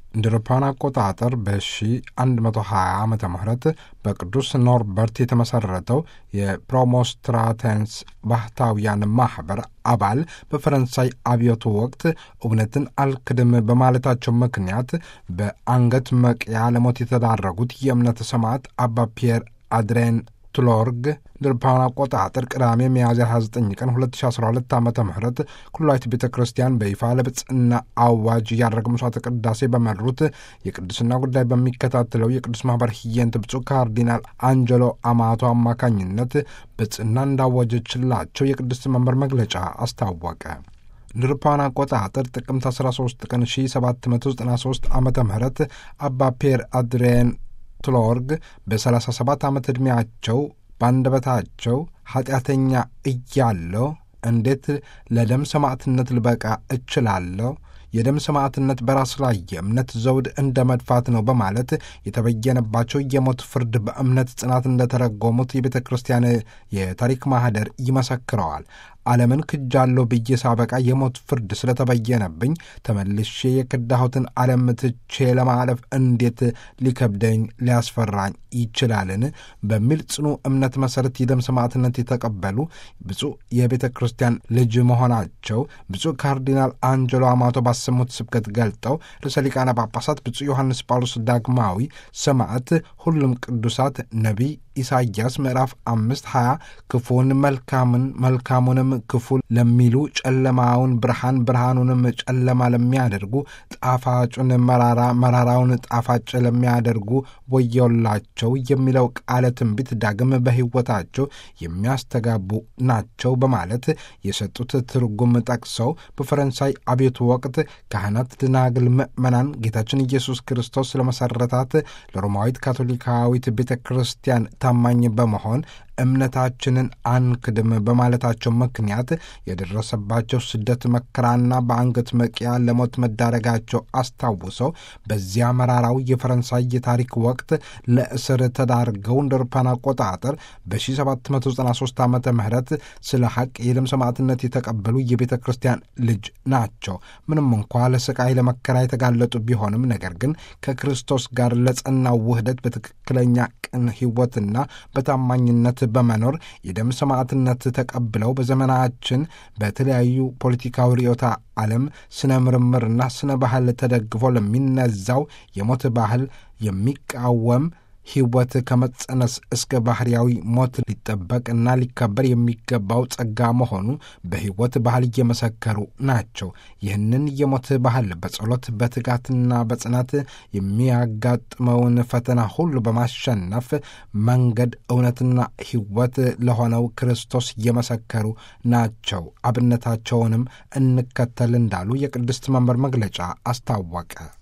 እንደ አውሮፓውያን አቆጣጠር በ1120 ዓ ም በቅዱስ ኖርበርት የተመሠረተው የፕሮሞስትራተንስ ባህታውያን ማኅበር አባል በፈረንሳይ አብዮቱ ወቅት እውነትን አልክድም በማለታቸው ምክንያት በአንገት መቅያ ለሞት የተዳረጉት የእምነት ሰማዕት አባ ፒየር አድሬን ቱሎርግ እንደ አውሮፓውያን አቆጣጠር ቅዳሜ ሚያዝያ 29 ቀን 2012 ዓ ም ኩላዊት ቤተ ክርስቲያን በይፋ ለብጽና አዋጅ ያደረገ መስዋዕተ ቅዳሴ በመሩት የቅዱስና ጉዳይ በሚከታተለው የቅዱስ ማኅበር ህየንት ብፁዕ ካርዲናል አንጀሎ አማቶ አማካኝነት ብጽና እንዳወጀችላቸው የቅዱስ መንበር መግለጫ አስታወቀ። እንደ አውሮፓውያን አቆጣጠር ጥቅምት 13 ቀን 1793 ዓ ም አባ ፒየር አድሬን ቱሎርግ በ37 ዓመት ዕድሜያቸው በአንደበታቸው ኃጢአተኛ እያለሁ እንዴት ለደም ሰማዕትነት ልበቃ እችላለሁ? የደም ሰማዕትነት በራስ ላይ የእምነት ዘውድ እንደ መድፋት ነው በማለት የተበየነባቸው የሞት ፍርድ በእምነት ጽናት እንደተረጎሙት የቤተ ክርስቲያን የታሪክ ማህደር ይመሰክረዋል። ዓለምን ክጃለሁ ብዬ ሳበቃ የሞት ፍርድ ስለተበየነብኝ ተመልሼ የክዳሁትን ዓለም ትቼ ለማለፍ እንዴት ሊከብደኝ ሊያስፈራኝ ይችላልን? በሚል ጽኑ እምነት መሠረት የደም ሰማዕትነት የተቀበሉ ብፁዕ የቤተ ክርስቲያን ልጅ መሆናቸው ብፁዕ ካርዲናል አንጀሎ አማቶ ባሰሙት ስብከት ገልጠው ርዕሰ ሊቃነ ጳጳሳት ብፁዕ ዮሐንስ ጳውሎስ ዳግማዊ ሰማዕት ሁሉም ቅዱሳት ነቢይ ኢሳይያስ ምዕራፍ አምስት ሀያ ክፉን መልካምን መልካሙንም ክፉ ለሚሉ ጨለማውን ብርሃን ብርሃኑንም ጨለማ ለሚያደርጉ ጣፋጩን መራራ መራራውን ጣፋጭ ለሚያደርጉ ወየውላቸው የሚለው ቃለ ትንቢት ዳግም በሕይወታቸው የሚያስተጋቡ ናቸው በማለት የሰጡት ትርጉም ጠቅሰው በፈረንሳይ አብዮቱ ወቅት ካህናት፣ ደናግል፣ ምዕመናን ጌታችን ኢየሱስ ክርስቶስ ለመሠረታት ለሮማዊት ካቶሊካዊት ቤተ ክርስቲያን ታማኝ በመሆን እምነታችንን አንክድም በማለታቸው ምክንያት የደረሰባቸው ስደት መከራና በአንገት መቅያ ለሞት መዳረጋቸው አስታውሰው በዚያ መራራው የፈረንሳይ የታሪክ ወቅት ለእስር ተዳርገው እንደ አውሮፓውያን አቆጣጠር በ1793 ዓ ም ስለ ሐቅ የደም ሰማዕትነት የተቀበሉ የቤተ ክርስቲያን ልጅ ናቸው። ምንም እንኳ ለስቃይ ለመከራ የተጋለጡ ቢሆንም ነገር ግን ከክርስቶስ ጋር ለጸናው ውህደት በትክክለኛ ቅን ሕይወትና በታማኝነት በመኖር የደም ሰማዕትነት ተቀብለው በዘመናችን በተለያዩ ፖለቲካዊ ርዕዮተ ዓለም ስነ ምርምርና ስነ ባህል ተደግፎ ለሚነዛው የሞት ባህል የሚቃወም ሕይወት ከመጸነስ እስከ ባህርያዊ ሞት ሊጠበቅና ሊከበር የሚገባው ጸጋ መሆኑ በሕይወት ባህል እየመሰከሩ ናቸው። ይህንን የሞት ባህል በጸሎት በትጋትና በጽናት የሚያጋጥመውን ፈተና ሁሉ በማሸነፍ መንገድ እውነትና ሕይወት ለሆነው ክርስቶስ እየመሰከሩ ናቸው። አብነታቸውንም እንከተል እንዳሉ የቅድስት መንበር መግለጫ አስታወቀ።